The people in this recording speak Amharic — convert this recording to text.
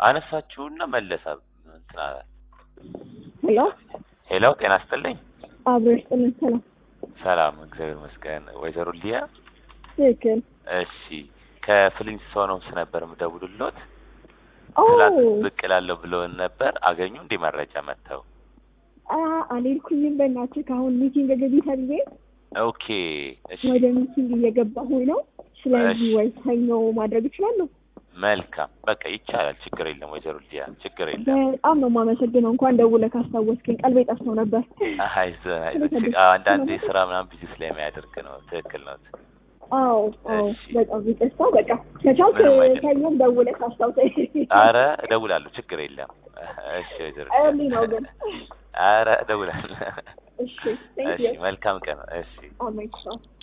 አነሳችሁና መለሳ እንትን አላት። ሄሎ ሄሎ ጤና ይስጥልኝ። አብሮ ይስጥልን። ሰላም ሰላም እግዚአብሔር ይመስገን። ወይዘሮ ሊያ ትክክል። እሺ ከፍሊንስቶንስ ነበር የምደውልሎት። ኦ ትላንት ብቅ እላለሁ ብለውን ነበር። አገኙ እንዲህ መረጃ መጥተው? አ- አልሄድኩኝም። በእናትህ ከአሁን ሚቲንግ ገቢ ተብዬ ኦኬ እሺ ወደ ሚቲንግ እየገባሁኝ ነው። ስለዚህ እሺ። ወይ ሰኞ ማድረግ እችላለሁ። መልካም በቃ ይቻላል። ችግር የለም ወይዘሮ ሊያ ችግር የለም። በጣም ነው የማመሰግነው። እንኳን ደውለህ ካስታወስከኝ ቀልቤ ጠፍቶ ነበር። አይዞህ አይዞህ። አንዳንዴ ስራ ምናምን ቢዚ ስለሚያደርግ ነው። ትክክል ነው። አዎ አዎ፣ እሺ። በጣም ይቅርታ። በቃ ከቻልክ ምንም አይደለም። ሰኞም ደውለህ ካስታውሰኝ። አረ እደውላለሁ። ችግር የለም። እሺ ወይዘሮ እርሊ ነው ግን። አረ እደውላለሁ። እሺ ቴንክ እሺ ዩ መልካም ቀን። እሺ አሜን